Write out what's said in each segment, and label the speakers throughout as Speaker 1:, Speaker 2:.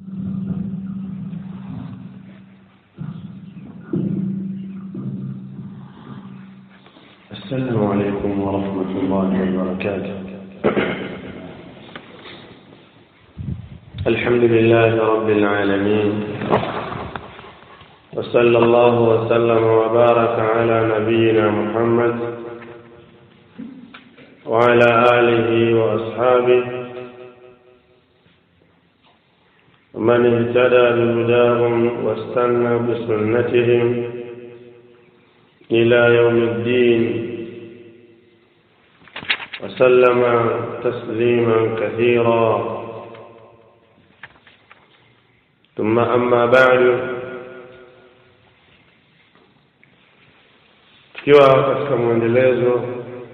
Speaker 1: السلام عليكم ورحمة الله وبركاته الحمد لله رب العالمين وصلى الله وسلم وبارك على نبينا محمد وعلى آله وأصحابه ومن اهتدى بهداهم واستنى بسنتهم إلى يوم الدين وسلم تسليما كثيرا ثم أما بعد tukiwa katika mwendelezo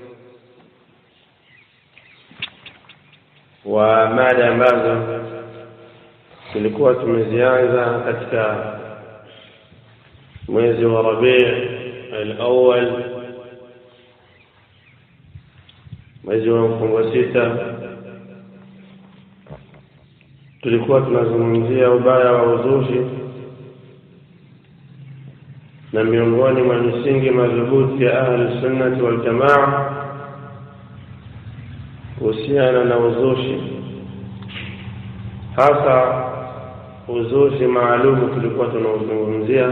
Speaker 1: wa mada ambazo tulikuwa tumezianza katika mwezi wa Rabii al-awwal mwezi wa mfungo sita tulikuwa tunazungumzia ubaya wa uzushi na miongoni mwa misingi madhubuti ya ahli sunnati wal jamaa kuhusiana na uzushi hasa uzushi maalumu tulikuwa tunauzungumzia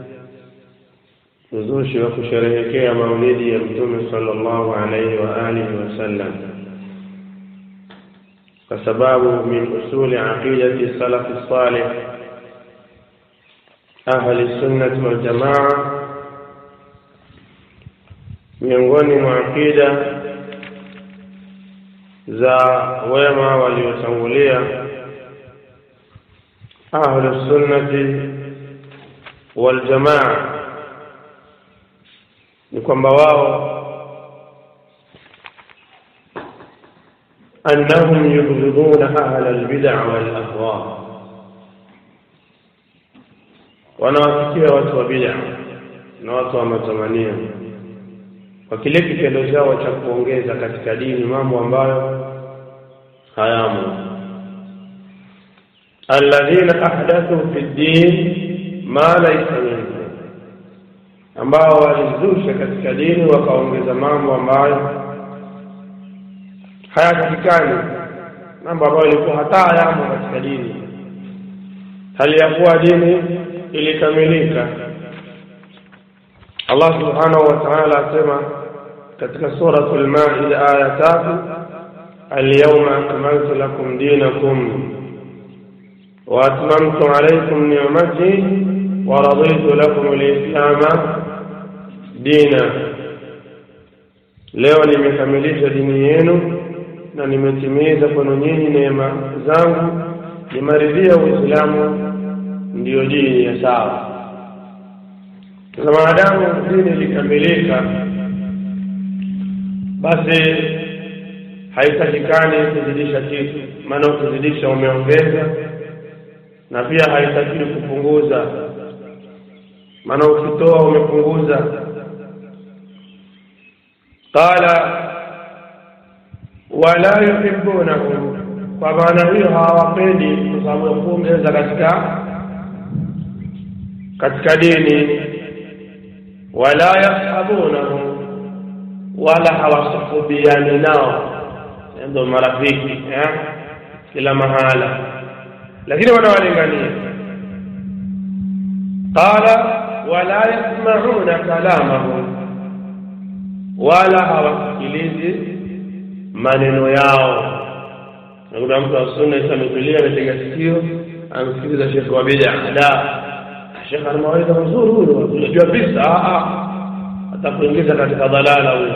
Speaker 1: uzushi wa kusherehekea maulidi ya mtume sallallahu alaihi wa alihi wasallam kwa sababu min usuli aqidati salafi salih ahli sunnati wal jamaa miongoni mwa aqida za wema waliotangulia ahlu sunnati wal jamaa ni kwamba wao annahum yubghiduna ahla albid'a wal ahwa wanawafikia watu wa bid'a na watu wa matamanio kwa kile kitendo chao cha kuongeza katika dini mambo ambayo hayamo alladhina ahdathu fi ddin ma laysa minhu ambao walizusha katika dini wakaongeza mambo ambayo hayatakikani mambo ambayo ilikuwa hata hayamo katika dini hali ya kuwa dini ilikamilika Allah subhanahu wa ta'ala asema katika suratul maida aya tatu alyawma akmaltu lakum dinakum wa atmamtu alaykum ni'mati wa raditu lakum al-islama dina leo nimekamilisha dini yenu na nimetimiza kwenu nyinyi neema zangu nimaridhia uislamu ndiyo dini ya sawa na maadamu dini ilikamilika basi haitakikani kuzidisha kitu maana ukizidisha umeongeza na pia haitakiwi kupunguza maana ukitoa umepunguza qala wala yuhibbunahum kwa maana hiyo hawapendi kwa sababu ya kuongeza katika katika dini wala yashabunahum wala hawasuhubiani nao ndio marafiki eh? kila mahala lakini wanawalingania qala wala yasmauna kalamahum wala hawasikilizi maneno yao nakuta mtu wa sunna isa ametulia ametega sikio amsikiliza shekhe wa bid'a la shekhe ana mawaidha mazuri huyo unajua bisa atakuingiza katika dhalala huyo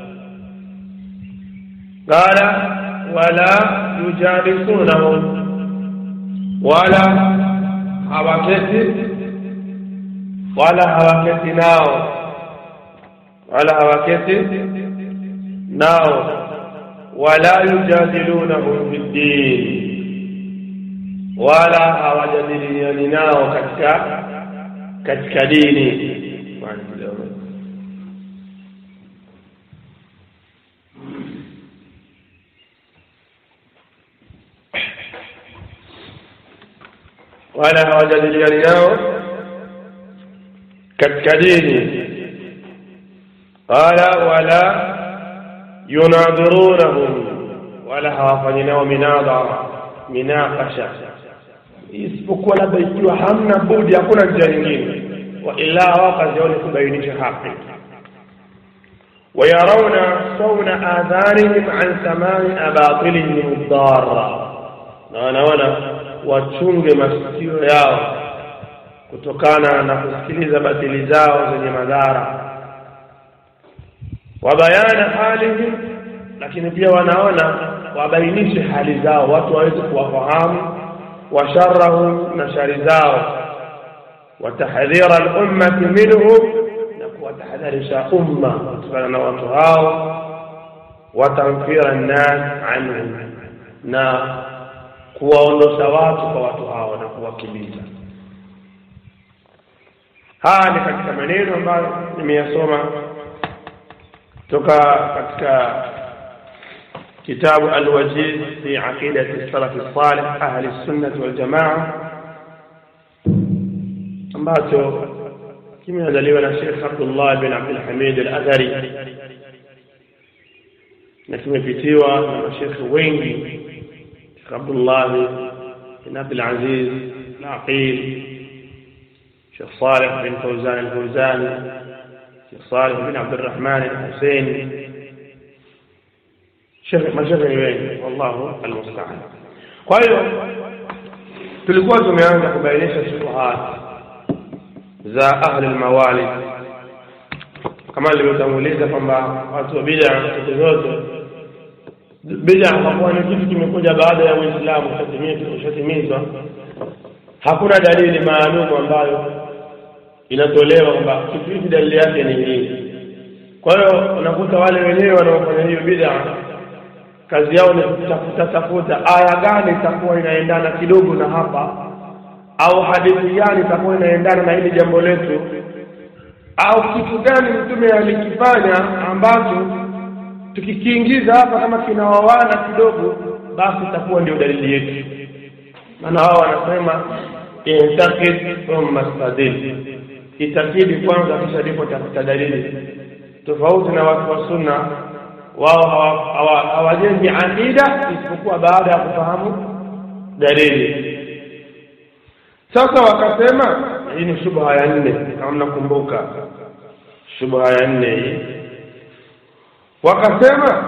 Speaker 1: qala wala yujalisunahum wala hawaketi wala hawaketi nao wala hawaketi nao wala yujadilunahum fi ddin wala hawajadiliani nao katika katika dini wala hawajadiliani nao katika dini qala wala yunadhirunahum wala hawafanyi nao minadhara minaqasha isipokuwa labda ikiwa hamna budi hakuna njia nyingine wa ila wao kazi yao ni kubainisha haki ويرون صون آذانهم عن سماع أباطلهم الضارة na wanaona wachunge masikio yao kutokana na kusikiliza batili zao zenye madhara wabayana halihim lakini pia wanaona wabainishe hali zao watu waweze kuwafahamu washarahum na shari zao watahdhira lummati minhum na kuwatahadharisha umma kutokana na watu hao watamfira nnas anhum na kuwaondosha watu kwa watu hao na kuwakimbiza haya ni katika maneno ambayo nimeyasoma toka katika kitabu alwajiz fi aqidati salafi salih ahli sunnati waljamaa ambacho kimeandaliwa na Sheikh Abdullah bin Abdul Hamid al-Athari na kimepitiwa na mashekhe wengi Sheikh Abdullah bin Abdul Aziz al-Aqil Sheikh Saleh bin Fawzan al-Fawzani Sheikh Saleh bin Abdul Rahman al-Hussein Sheikh mashekhe wengi wallahu al-musta'an kwa hiyo tulikuwa tumeanza kubainisha shubuhat za ahli almawalid kama nilivyotanguliza kwamba watu wa bid'a siku zote bid'a hakuwa ni kitu kimekuja baada ya Uislamu ushatimizwa hakuna dalili maalum ambayo inatolewa kwamba kitu hiki dalili yake ni hii kwa hiyo unakuta wale wenyewe wanaofanya hiyo bid'a kazi yao ni kutafuta tafuta aya gani itakuwa inaendana kidogo na hapa au hadithi gani itakuwa inaendana na hili jambo letu au kitu gani mtume alikifanya ambacho tukikiingiza hapa kama kinawawana kidogo basi itakuwa ndio dalili yetu maana wao wanasema intakid thumma stadil itakidi kwanza kisha ndipo tafuta dalili tofauti na watu wa sunna wao hawajengi aqida isipokuwa baada ya kufahamu dalili sasa wakasema hii ni shubha ya nne kama mnakumbuka shubha ya nne hii wakasema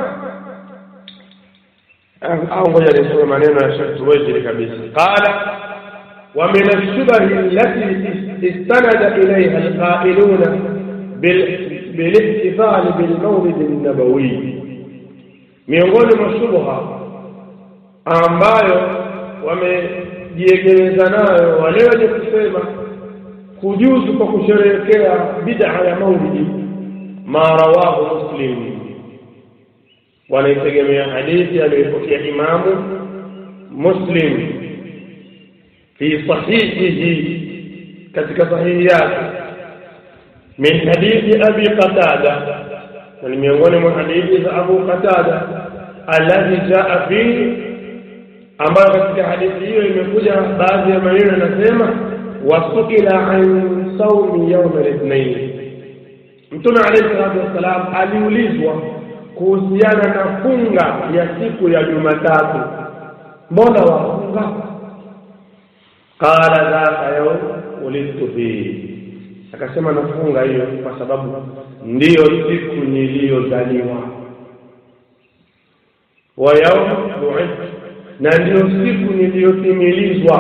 Speaker 1: au ngoja nisome maneno ya Sheikh Tuwejiri kabisa qala wa min ash-shubhi allati istanada ilayha al-qailuna بالاحتفال بالمولد النبوي miongoni mwa shubha ambayo wamejiegemeza nayo wale wenye kusema kujuzu kwa kusherehekea bid'a ya maulidi ma rawahu muslim wanaitegemea hadithi aliyopokea imamu muslim fi sahihihi katika sahihi yake min hadithi abi qatada na ni miongoni mwa hadithi za abu qatada alladhi jaa fihi ambayo katika hadithi hiyo imekuja baadhi ya maneno yanasema wasuila an saumi yauma lithnain mtume alayhi salatu wassalam aliulizwa kuhusiana na funga ya siku ya jumatatu mbona wafunga qala dhaka yaum ulidtu fihi akasema nafunga hiyo kwa sababu ndiyo siku niliyozaliwa wa yaum bu'ithtu na ndiyo siku niliyotimilizwa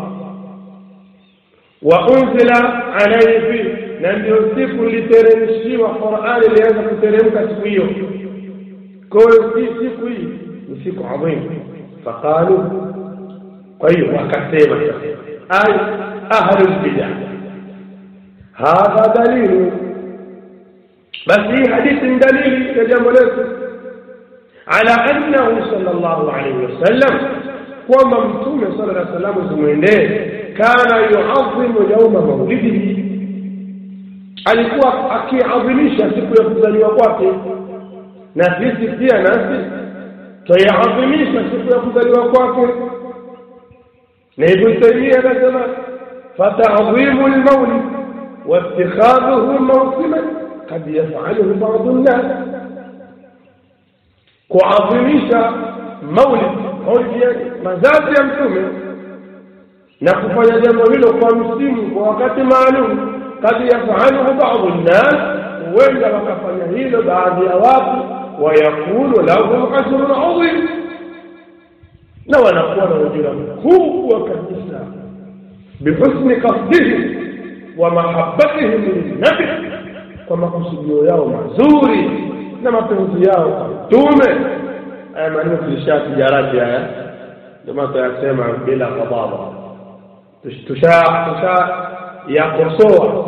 Speaker 1: wa unzila alayhi fi na ndiyo siku niliteremshiwa Qur'ani ilianza kuteremka siku hiyo kwa hiyo si siku hii ni siku adhimu faqalu kwa hiyo wakasema ay ahlul bid'ah hadha dalilu basi hii hadithi ni dalili ya jambo letu على أنه صلى الله عليه وسلم kwamba mtume sala llah salamu zimwendee kana yuadhimu yauma maulidihi alikuwa akiadhimisha siku ya kuzaliwa kwake na sisi pia nasi twaiadhimisha siku ya kuzaliwa kwake na ibn taimia anasema فتعظيم المولد واتخاذه موسما قد يفعله بعض الناس kuadhimisha maulid maulid ya mazazi ya mtume na kufanya jambo hilo kwa msimu kwa wakati maalum kad yafaluhu badu nnas huenda wakafanya hilo baadhi ya watu wayakunu lahum ajrun adhim na wanakuwa na ujira mkubwa kabisa bihusni qasdihim wa mahabbatihim linnabi kwa makusudio yao mazuri na mapenzi yao kwa mtume haya maneno tulishatijarati haya ndio maana tuyasema bila ghadaba tusha tusha yakosoa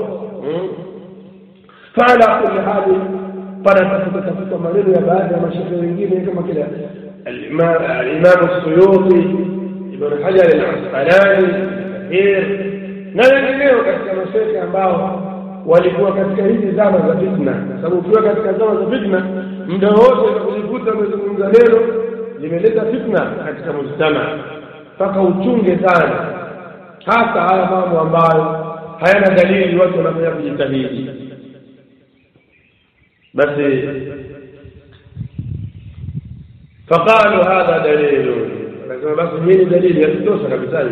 Speaker 1: fala kulli hali pana tafuta tafuta maneno ya baadhi ya mashehe wengine kama kile الإمام السيوطي ابن حجر العسقلاني كثير na wengineo katika mashehe ambao walikuwa katika hizi zama za fitna sababu ukiwa katika zama za fitna muda wote kujikuta umezungumza neno limeleta fitna katika mujtama mpaka uchunge sana hasa haya mambo ambayo hayana dalili watu wanafanya kujitahidi basi فقالوا هذا دليل لكن بس مين دليل يتوسع كبتاي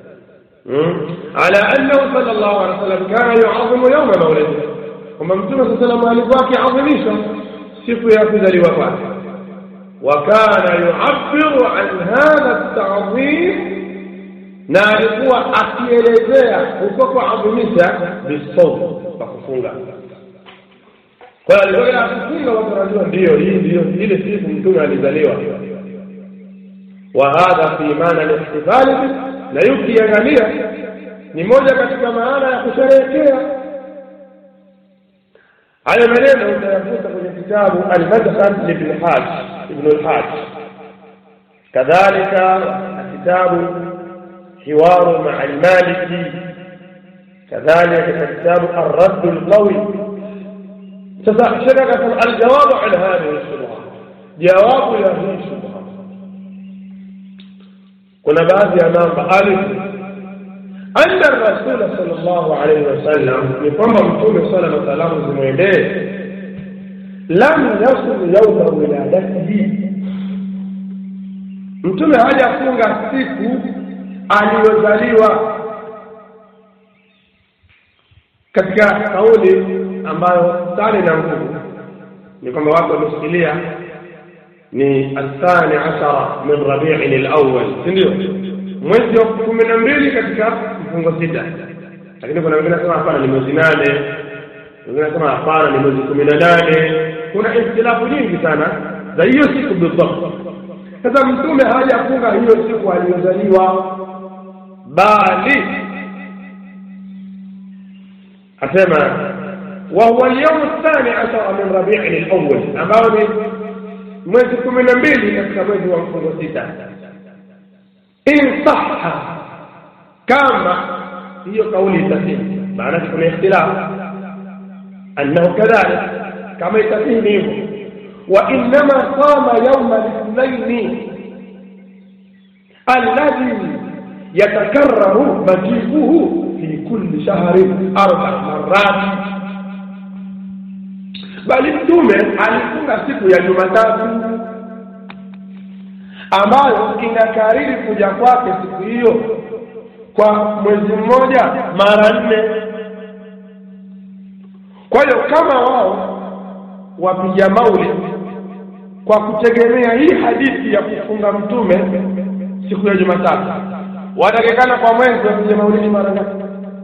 Speaker 1: على أنه صلى الله عليه وسلم كان يعظم يوم مولده وما متى صلى الله عليه وسلم عظميشا siku ya kuzaliwa kwake wakana yuabiru an hadha ltadhim na alikuwa akielezea huko kuadhimisha bisawm kwa kufunga kwa hiyo alikuwa akifunga watu wanajua ndiyo hii ndiyo ile siku mtume alizaliwa wa hadha fi maana lihtifali bi na hii ukiangalia ni moja katika maana ya kusherehekea haya maneno utayakuta kwenye kitabu almadkhal libn haj ibn al-haj kadhalika kitabu حوار مع المالكي كذلك كتاب الرد القوي شبكة الجواب عن هذه الشبهة جواب هذه الشبهة كنا بعض أمام ألف أن الرسول صلى الله عليه وسلم يقوم بمتوم صلى الله عليه وسلم لم يصل يوم ولادته mtume hajafunga siku aliyozaliwa katika kauli ambayo tani na nguvu ni kwamba watu wameshikilia ni athani ashara min rabiin lawal si ndio mwezi wa kumi na mbili katika mfungo sita lakini kuna wengine nasema hapana ni mwezi nane wengine nasema hapana ni mwezi kumi na nane kuna ikhtilafu nyingi sana za hiyo siku bidhabt sasa mtume hajafunga hiyo siku aliyozaliwa bali asema وهو اليوم الثاني عشر من ربيع الأول ambao ni mwezi kumi na mbili katika mwezi wa mfungo sita in sahha kama hiyo kauli itasihi maanake kuna ikhtilaf annahu kadhalik kama itasihi ni hivyo وإنما صام يوم الاثنين الذي يتكرر مجيئه في كل شهر أربع مرات bali mtume alifunga siku ya jumatatu ambayo inakariri kuja kwake siku hiyo kwa mwezi mmoja mara nne kwa hiyo kama wao wapiga mauli kwa kutegemea hii hadithi ya kufunga mtume siku ya jumatatu watakikana kwa mwezi wapiga maulidi mara ngapi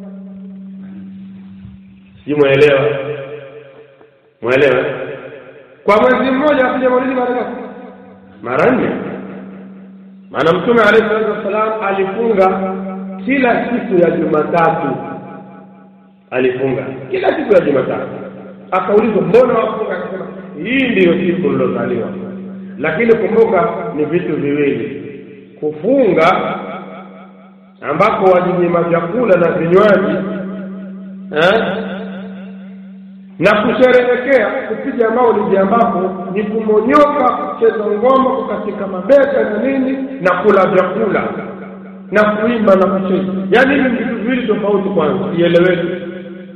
Speaker 1: sijui mwelewa mwelewa kwa mwezi mmoja wapiga maulidi mara ngapi mara nne maana mtume alayhi salatu wassalam alifunga kila siku ya jumatatu alifunga kila siku ya jumatatu akaulizwa mbona wafunga akasema hii ndiyo siku lilozaliwa lakini kumbuka ni vitu viwili kufunga ambako wajinyima vyakula na vinywaji eh? na kusherehekea kupiga maulidi ambapo ni kumonyoka kucheza ngoma kukatika mabeka na nini na kula vyakula na kuimba na kucheza yaani hivi vitu viwili tofauti kwanza ieleweke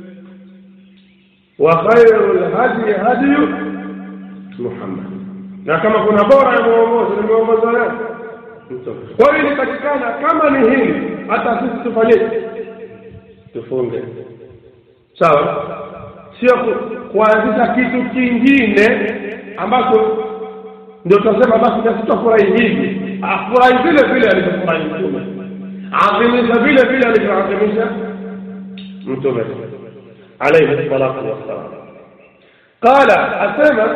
Speaker 1: wa khairu lhadi hadiyu muhammad na kama kuna bora ya mwongozo ni mwongozo leo kwa hiyo ilipatikana kama ni hili hata sisi tufanyeje tufunge sawa sio kuanzisha kitu kingine ambacho ndio tutasema basi na sitafurahi hivi afurahi vile vile alivyofurahi mtume adhimisha vile vile alivyoadhimisha mtume alayhi salatu wassalam qala asema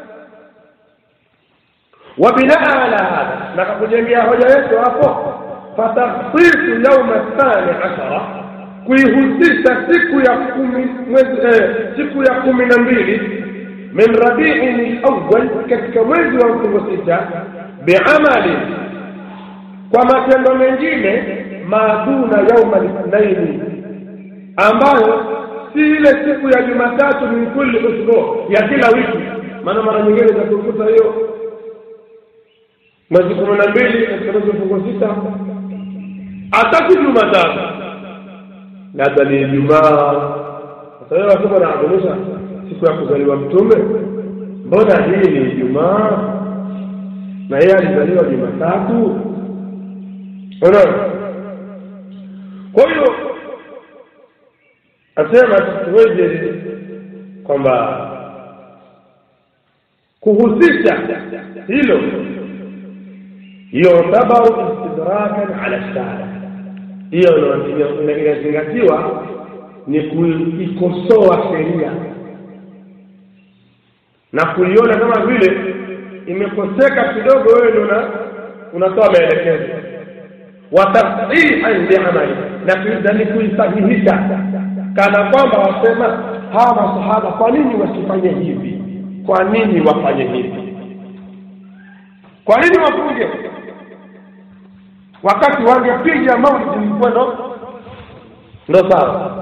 Speaker 1: وبناء على هذا نكakujengea hoja yetu hapo fatakhsisu yauma thani ashara kuihusisha siku ya kumi mwezi eh, siku ya kumi na mbili min rabiin lawal katika mwezi wa mfungo sita biamali kwa matendo mengine maaduna yauma lithnaini ambayo si ile siku ya jumatatu min kulli usbu ya kila wiki maana mara nyingine utakukuta hiyo mwezi kumi na mbili katika mwezi mfungo sita hata si jumatatu labda ni ijumaa sasa wewe wasema naadhimisha siku ya kuzaliwa mtume mbona hii ni ijumaa na yeye alizaliwa jumatatu unaona kwa hiyo asema tuweje kwamba kuhusisha hilo yutabaru istidrakan ala shara hiyo inazingatiwa ni kuikosoa sheria na kuiona kama vile imekoseka kidogo wewe ndio unatoa maelekezo watasihan liamali na ni kuisahihisha kana kwamba wasema hawa masahaba kwa nini wasifanye hivi kwa nini wafanye hivi kwa nini wafunge wakati wangepiga maulidi ilikuwa ndo ndo sawa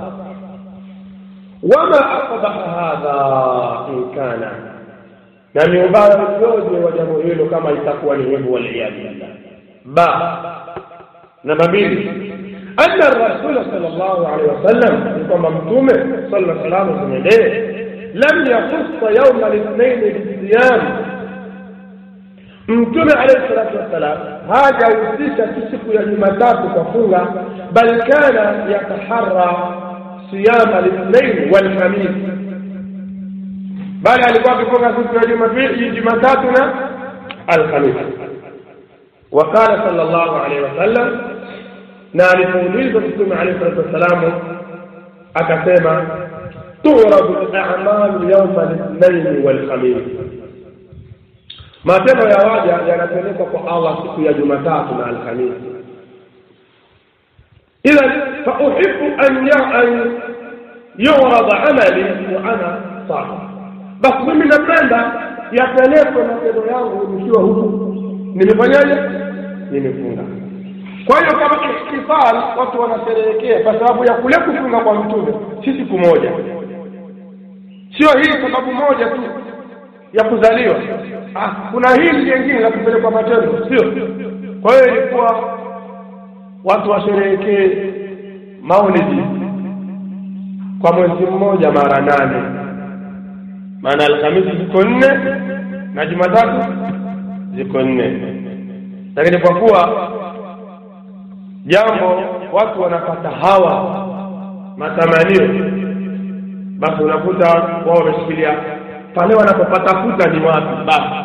Speaker 1: wama aqbaha hadha in kana na ni ubaya ujoje wa jambo hilo kama itakuwa ni hivyo waliyadhu billah ba namba mbili anna rasula sallallahu alaihi wasallam ni kwamba mtume sallallahu alaihi wasallam zimendee lam yakussa yauma lithnaini bisiyam mtume alayhi salatu wassalam hajahusisha tu siku ya jumatatu kwa funga bal kana yataharra siyama lithnain walhamis bali alikuwa akifunga siku ya jumapili jumatatu na alhamis وقال صلى الله عليه وسلم na alipoulizwa mtume alayhi salatu wassalamu akasema turadu lamalu yauma lithnaini walkhamis matendo ya waja yanapelekwa kwa allah siku ya jumatatu na alhamisi idhan fauhibu an an yurada amali wa ana sahi basi mimi napenda yapelekwe matendo yangu nikiwa huku nimefanyaje nimefunga kwa hiyo kama ihtifal watu wanasherehekea kwa sababu ya kule kufunga kwa mtume si siku moja sio hii sababu moja tu ya kuzaliwa ah, kuna hili jengine la kupelekwa matendo sio kwa hiyo ilikuwa watu washerehekee maulidi kwa mwezi mmoja mara nane maana alhamisi ziko nne na jumatatu ziko nne lakini kwa kuwa jambo watu wanapata hawa matamanio basi unakuta wao wameshikilia pale wanapopata futa ni wapi basi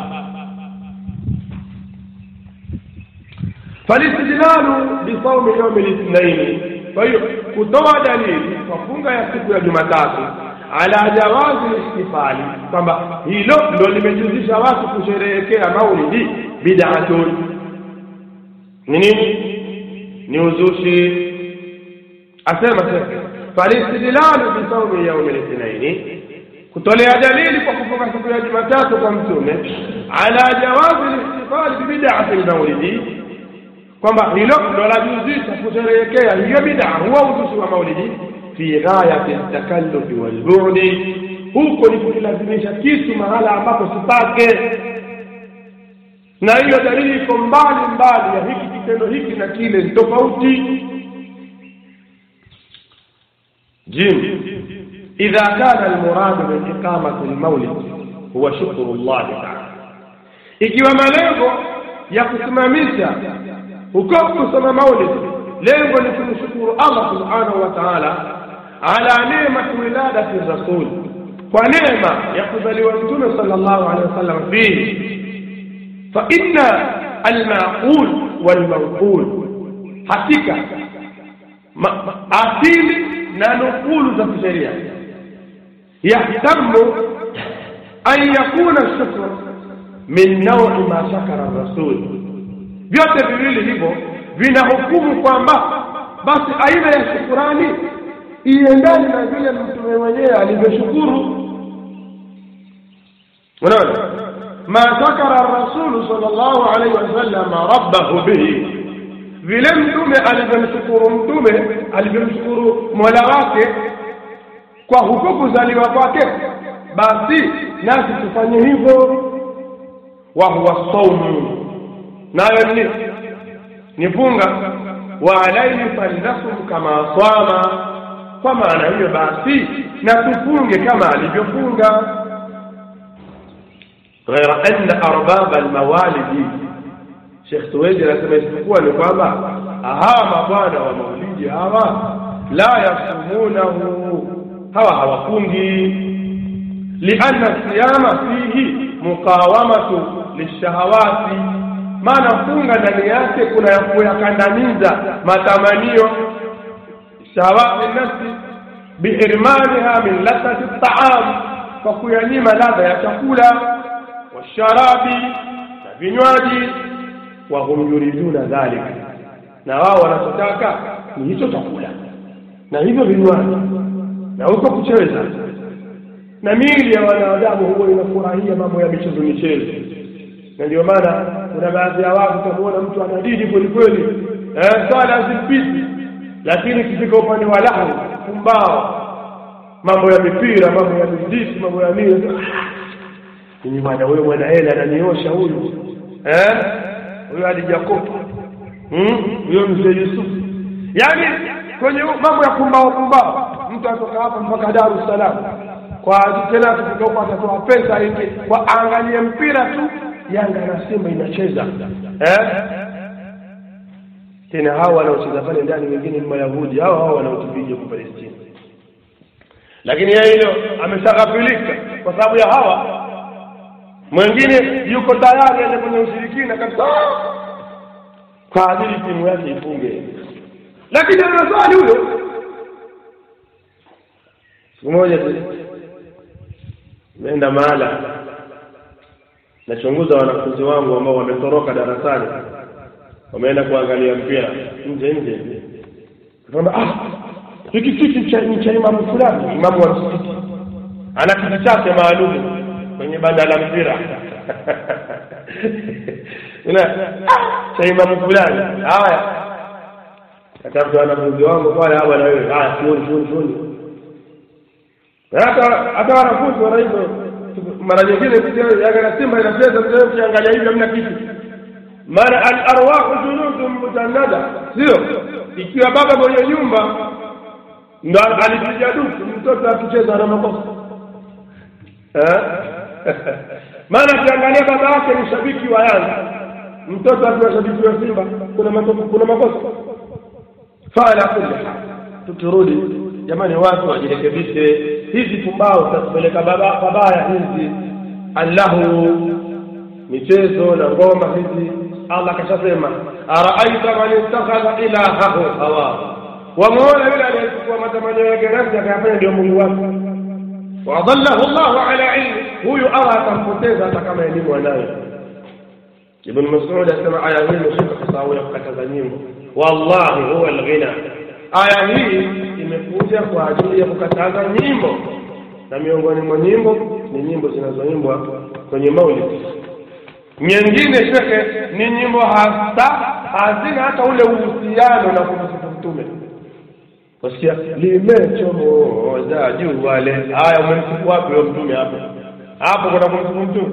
Speaker 1: falistidlalu bisaumi yaumi lithnaini kwa hiyo kutoa dalili kwa funga ya siku ya jumatatu ala jawazi listifali kwamba hilo ndo limejuzisha watu kusherehekea maulidi bid'atun ni nini ni uzushi asema sasa falistidlalu bisaumi yaumi lithnaini kutolea dalili kwa kufunga siku ya jumatatu kwa mtume ala jawazi listifali bibid'ati lmaulidi kwamba hilo ndo lajuzisha kusherehekea hiyo bid'a huwa uzushi wa maulidi fi ghayati takallufi walbudi huko ni kukilazimisha kitu mahala ambapo sipake na hiyo dalili iko mbali mbali ya hiki kitendo hiki na kile ni tofauti jim idha kana almuradu min iqamati almawlid huwa shukru llahi taala ikiwa malengo ya kusimamisha huko kusoma maulid lengo ni kumshukuru allah subhanahu wa taala ala nemati wiladati rasul kwa neema ya kuzaliwa mtume sallallahu alaihi wasallam fihi fa inna almaqul walmanqul hakika asili na nukulu za kisheria yahtamu an yakuna shukru min naui ma shakara rasul vyote viwili hivyo vinahukumu kwamba basi aina ya shukurani iendane na vile mtume mwenyewe alivyoshukuru unaona ma shakara rasulu sallallahu alaihi wasallam rabbahu bihi vile mtume alivyomshukuru mtume alivyomshukuru mola wake kwa huko kuzaliwa kwake basi nasi tufanye hivyo wa huwa saumu nayo ni ni funga wa alaihi falnasum kama swama kwa maana hiyo basi na tufunge kama alivyofunga ghaira anna arbaba almawalidi Sheikh Tuweji anasema isipokuwa ni kwamba hawa mabwana wa maulidi hawa la yasumunahu hawa hawafungi lianna siyama fihi muqawamatu lishahawati maana funga ndani yake kuna ya kuyakandamiza matamanio shahawati nafsi biirmaniha min ladhati taam kwa kuyanyima ladha ya chakula washarabi na vinywaji wahum yuriduna dhalika na wao wanachotaka ni hicho chakula na hivyo vinywaji na huko kucheza na miili ya wanadamu huwa inafurahia mambo ya michezo michezo na ndio maana kuna baadhi ya watu utamuona mtu ana dini kweli kweli eh, swala hazimpiti lakini ikifika upande wa lahu pumbao mambo ya mipira mambo ya miziki mambo ya nini ni bwana huyo mwana hela ananiosha huyu eh huyo alijakopa huyo mzee Yusuf yaani kwenye mambo ya pumbao pumbao mtu atoka hapa mpaka Dar es Salaam kwa tena tukifika huko atatoa pesa ingi kwa angalie mpira tu Yanga na Simba inacheza eh tena hao wanaocheza pale ndani wengine ni Mayahudi hao hao wanaotupiga kwa Palestina lakini yeye hilo ameshaghafilika kwa sababu ya hawa mwingine yuko tayari aende kwenye ushirikina kabisa kwa ajili timu yake ifunge lakini anaswali huyo siku moja nimeenda mahala nachunguza wanafunzi wangu ambao wametoroka darasani wameenda kuangalia mpira nje nje kwamba ah hiki kiti ni cha imamu fulani imamu wa msikiti ana kiti chake maalum kwenye banda la mpira cha imamu fulani haya katafuta wanafunzi wangu pale hapa na wewe haya shughuli shughuli shughuli hata hata wanafunzi wana hivyo mara nyingine Yanga na Simba inacheza mchezo ukiangalia hivi hamna kitu maana al arwahu junudun mujannada sio ikiwa baba mwenye nyumba ndo alipiga dufu mtoto akicheza na makosa maana akiangalia baba yake ni shabiki wa Yanga mtoto akiwa shabiki wa Simba kuna makosa kuna makosa fala kulli tukirudi jamani watu wajirekebishe hizi pumbao zitatupeleka babaya hizi allahu michezo na ngoma hizi allah kashasema araaita man ittakhadha ilahahu hawa wamuona yule aliyechukua matamanio yake nafsi akayafanya ndio mungu wake wadallahu llahu ala ilmi huyu allah atampoteza hata kama elimu anayo ibn masud asema aya hii imeshuka kwa sababu ya kukataza nyimbo wallahi huwa alghina aya hii imekuja kwa ajili ya kukataza nyimbo na miongoni mwa nyimbo ni nyimbo zinazoimbwa kwenye maulid nyingine shekhe ni nyimbo hasa hazina hata ule uhusiano na kumsifu mtume wasikia limechomoza jua le haya umemsifu wapi huyo mtume hapo hapo kuna kumsifu mtume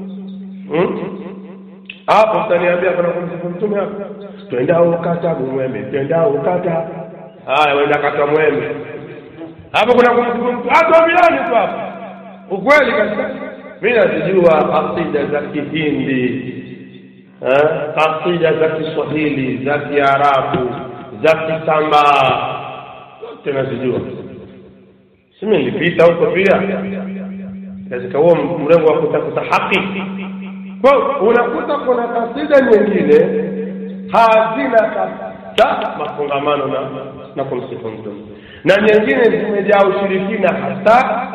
Speaker 1: hapo mtaniambia kuna kumsifu mtume hapo twendao kata mwembe twendao kata haya wenda kata mwembe hapo kuna kumsifu mtu atuambiani tu hapo ukweli kabisa mi nazijua kasida za kihindi eh, kasida za kiswahili za kiarabu za kisambaa zote nazijua simi nilipita huko pia katika huo mrengo wa kutafuta haki kwa unakuta kuna kasida nyingine hazina kabisa mafungamano na na kumsifu mtume na nyingine zimejaa ushirikina hasa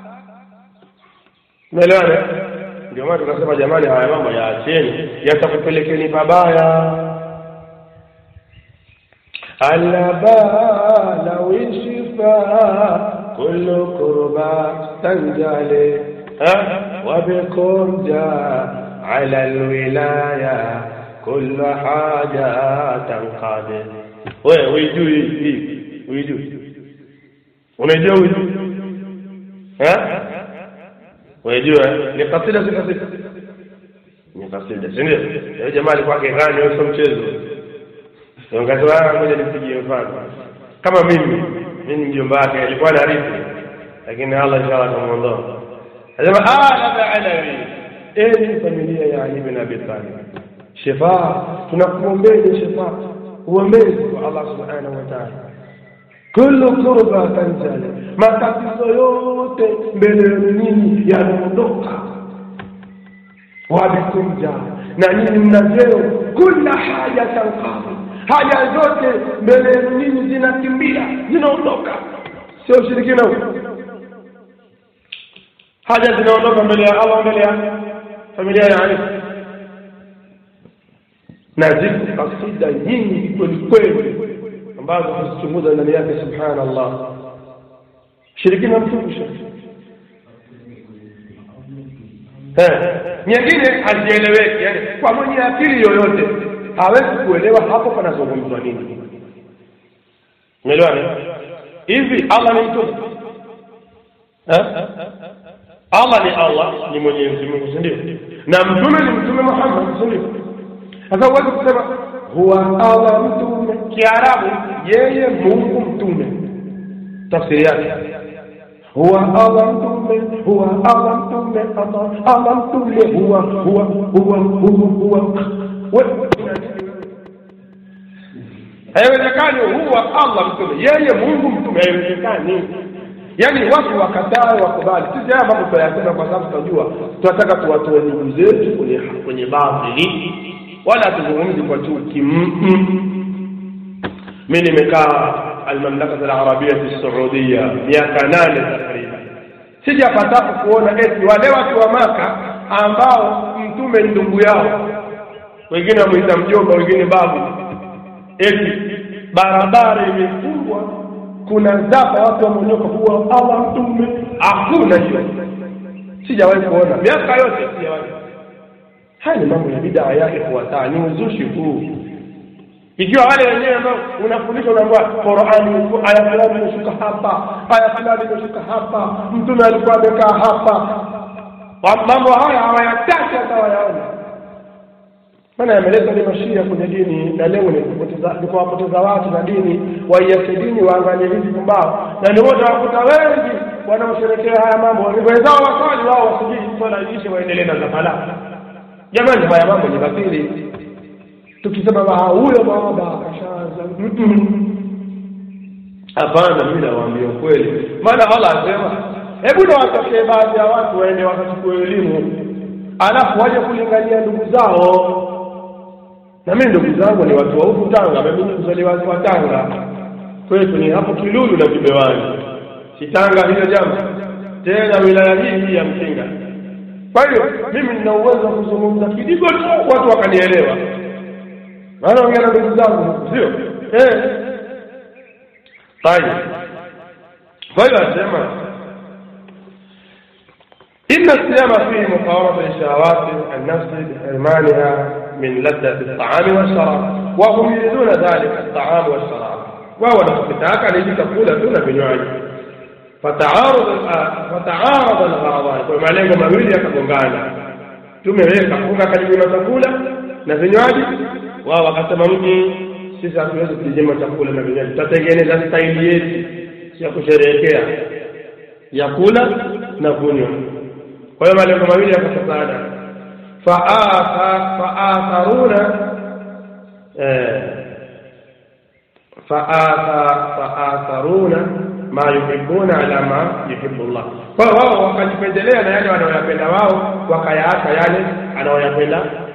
Speaker 1: umeelewana ndio maana tukasema jamani haya mambo yaacheni yatakupelekeni pabaya alaba wishifa kullu kurba tanjale وبكم جاء على الولاية كل حاجة تنقاد wewe uijui hii uijui unaijua uijui eh unajua ni kasida si kasida ni kasida si ndio yule jamaa alikuwa akigani wewe sio mchezo ndio ngoja nipigie mfano kama mimi mimi mjomba wake alikuwa na rithi lakini Allah inshallah atamuondoa anasema ah labda alawi enyi familia ya Ali bin Abi Talib shifa tunakuombeni shifa uombezi kwa Allah subhanahu wa ta'ala kullu kurba tanzali matatizo yote mbele yenu nyinyi yanaondoka wabikumja na nyinyi mna vyeo kula haja tanqadi haja zote mbele yenu nyinyi zinakimbia zinaondoka sio ushirikina huu haja zinaondoka mbele ya Allah mbele ya familia ya Ali na ziko kasida nyingi kweli kweli ambazo tuzichunguza ndani yake subhanallah shirikina mtukufu nyingine hazieleweki yani kwa mwenye akili yoyote hawezi kuelewa hapo panazungumzwa nini umeelewa hivi Allah ni mtume Allah ni Allah ni Mwenyezi Mungu si ndio na mtume ni mtume Muhammad si ndio sasa huwezi kusema huwa Allah mtume kiarabu yeye Mungu mtume tafsiri yake huwa Allah mtume huwa Allah mtume Allah Allah mtume huwa huwa huwa huwa huwa haiwezekani huwa Allah mtume yeye Mungu mtume haiwezekani yaani watu wakatae wakubali sisi haya mambo tunayasema kwa sababu tunajua tunataka tuwatoe ndugu zetu kwenye kwenye batili wala hatuzungumzi kwa chuki mi nimekaa almamlakata alarabia fi saudia miaka nane takriban sijapatapo kuona eti wale watu wa maka ambao mtume ndugu yao wengine wamwita mjomba wengine babu eti barabara imefungwa kuna zapa watu wamonyoka huwa Allah mtume hakuna hiyo sijawahi kuona miaka yote sijawahi haya ni mambo ya bidaa yake kuwataa ni uzushi huu ikiwa wale wenyewe ambao unafundisha unaambiwa Qur'ani aya fulani imeshuka hapa aya fulani imeshuka hapa mtume alikuwa amekaa hapa mambo haya hawayataki hata wayaona maana yameleta ni mashia kwenye dini na lengo ni kupoteza ni kuwapoteza watu na dini waiache dini waangalie hizi pumbao na ni wote wakuta wengi wanaosherekea haya mambo wenzao wasali wao wasijui swala ishe waendelee na zafala jamani haya mambo ni batili tukisema ba huyo baba kashaanza hapana mimi nawaambia ukweli maana Allah asema hebu na watokee baadhi ya watu waende wakachukue elimu alafu waje kulingania ndugu zao na mimi ndugu zangu ni watu wa huku Tanga mimi ni mzaliwa wa Tanga kwetu ni hapo Kilulu na Kibewani si Tanga hilo jambo tena wilaya hii hii ya Mkinga kwa hiyo mimi nina uwezo wa kuzungumza kidigo tu watu wakanielewa maana ongea na ndugu zangu sio eh طيب kwa hiyo asema إن الصيام فيه مقاومة لشهوات النفس بحرمانها من لذة الطعام والشراب وهم يريدون ذلك الطعام والشراب وهو نفسك ليجي تقول دون vinywaji فتعارض فتعارض الغرضان kwa malengo mawili yakagongana tumeweka funga karibu chakula na vinywaji wao wakasema mji sisi hatuwezi kujinyima chakula na vinywaji tutatengeneza staili yetu ya kusherehekea ya kula na kunywa kwa hiyo malengo mawili yakafatana faatharuna faatharuna ma yuhibbuna ala ma yuhibbu Allah kwa hiyo wao wakajipendelea na yale wanayoyapenda wao wakayaacha yale anayoyapenda